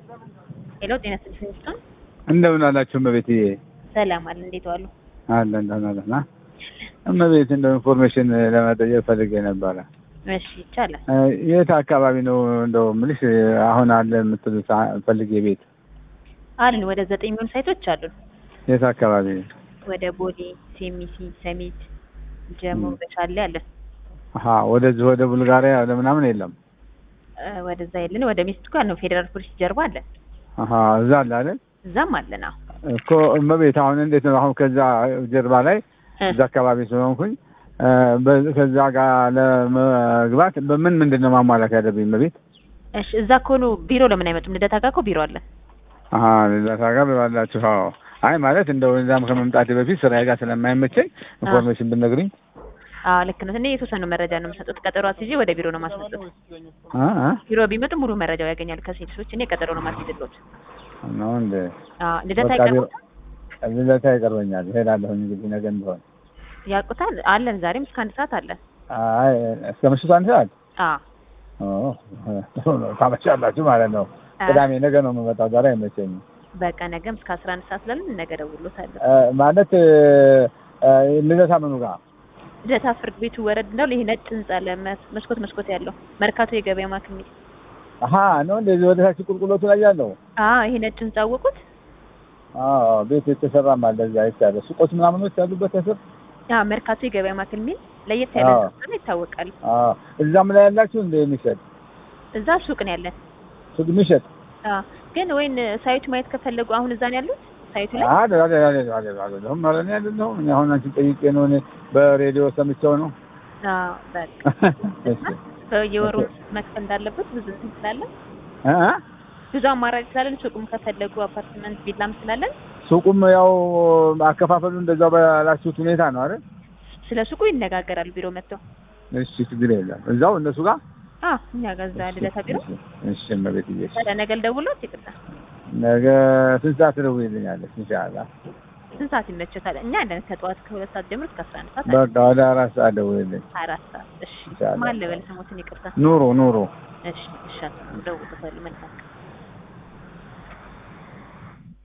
ሄሎ ጤና ይስጥልኝ ሚስቶን እንደምን አላችሁ እመቤት? ሰላም አለ እንዴት ዋሉ? አለ እንደምን አለ ና እመቤት፣ እንደው ኢንፎርሜሽን ለመጠየቅ ፈልጌ ነበረ። እሺ ይቻላል። እ የት አካባቢ ነው እንደው ምልሽ አሁን አለ የምትሉት አ- ፈልጌ ቤት አሉን ወደ ዘጠኝ የሚሆኑ ሳይቶች አሉን። የት አካባቢ? ወደ ቦሌ፣ ሴሚሲ፣ ሰሚት፣ ጀሞ፣ ም። በሻሌ አለን። አሀ ወደዚህ ወደ ቡልጋሪያ ወደ ምናምን የለም። እ ወደዛ የለን። ወደ ሚስቱ ጋር ነው ፌዴራል ፖሊስ ጀርባ አለን። አሀ እዛ አለ አይደል እዛም አለን። አዎ እኮ እመቤት፣ አሁን እንዴት ነው አሁን ከዛ ጀርባ ላይ እ እዛ አካባቢ ስለሆንኩኝ እ በ- ከዛ ጋር ለመግባት በምን ምንድን ነው ማሟላት ያለብኝ እመቤት? እሺ እዛ ከሆኑ ቢሮ ለምን አይመጡም? ልደታ ጋር እኮ ቢሮ አለን። አሀ ሌላ ጋር ባላችሁ? አዎ። አይ ማለት እንደው እዛም ከመምጣቴ በፊት ስራዬ ጋር ስለማይመቸኝ ኢንፎርሜሽን ብትነግሪኝ። አዎ ልክ ነው። እኔ የተወሰኑ መረጃ ነው የምሰጡት። ቀጠሮ አስይዤ ወደ ቢሮ ነው ማስመጡት። አ አ ቢሮ ቢመጡ ሙሉ መረጃው ያገኛሉ ከሴቶች። እኔ ቀጠሮ ነው ማስይዝሎት። ነው እንደ አዎ ልደታ በቃ ይቀርቡ ቢሮ- ልደታ ይቀርበኛል። እሄዳለሁኝ እንግዲህ ነገ እንደሆነ። ያውቁታል። አለን ዛሬም እስከ አንድ ሰዓት አለን። አይ እስከ ምሽቱ አንድ ሰዓት አዎ ኦ ጥሩ ነው። ታመሻላችሁ ማለት ነው። አ- ቅዳሜ ነገ ነው የምመጣው። ዛሬ አይመቸኝም። በቃ ነገም እስከ አስራ አንድ ሰዓት ስላለን ነገ ደውሎታለሁ። እ ማለት እ እ ልደታ ምኑ ጋር ልደታ ፍርድ ቤቱ ወረድ እንዳሉ ይሄ ነጭ ህንጻ አለ መስ- መስኮት መስኮት ያለው መርካቶ የገበያ ማዕከል የሚል አሀ ነው እንደዚህ ወደ ታች ቁልቁሎቱ ላይ ያለው አዎ ይሄ ነጭ ህንጻ አወቁት። አዎ ቤት የተሰራም አለ እዛ አይቻለሁ። ሱቆች ምናምኖች ያሉበት ስር አዎ መርካቶ የገበያ ማዕከል የሚል ለየት ያለ አዎ። ህንጻ ነው ይታወቃል። አዎ እዛም ላይ ያላችሁ እንደ የሚሸጥ እዛ ሱቅ ነው ያለን። ሱቅ የሚሸጥ አዎ ግን ወይን ሳይቱ ማየት ከፈለጉ አሁን እዛ ነው ያሉት ሳይቱ ላይ አለ አለ አለ አለ አለ ለሁም ማለት ነው አይደለም። እኔ አሁን አንቺን ጠይቄ ነው እኔ በሬዲዮ ሰምቼው ነው። አዎ በቃ እሺ በየወሩ መክፈል እንዳለበት ብዙ እንትን ስላለን እ እ ብዙ አማራጭ ስላለን ሱቅም ከፈለጉ አፓርትመንት ቪላም ስላለን ሱቁም ያው አከፋፈሉ እንደዛው ባላችሁት ሁኔታ ነው አይደል? ስለ ሱቁ ይነጋገራሉ ቢሮ መጥተው። እሺ ችግር የለም። እዛው እነሱ ጋር አዎ እኛ ጋር እዛ ልደታ ቢሮ እሺ፣ እሺ እመቤትዬ፣ እሺ። ታዲያ ነገ ልደውልዎት ይቅርታ ነገ ስንት ሰዓት ትደውይልኛለሽ? ኢንሻአላህ ስንት ሰዓት ይመቸታል? እኛ አለን ከጠዋት ከሁለት ሰዓት ጀምሮ እስከ አስራ አንድ ሰዓት በቃ ወደ አራት ሰዓት ደውይልኝ። አራት ሰዓት እሺ ኢንሻአላህ። ማን ልበል ስሞትን ይቅርታ ኑሮ ኑሮ እሺ እሺ ደውልበታለሁ መልካም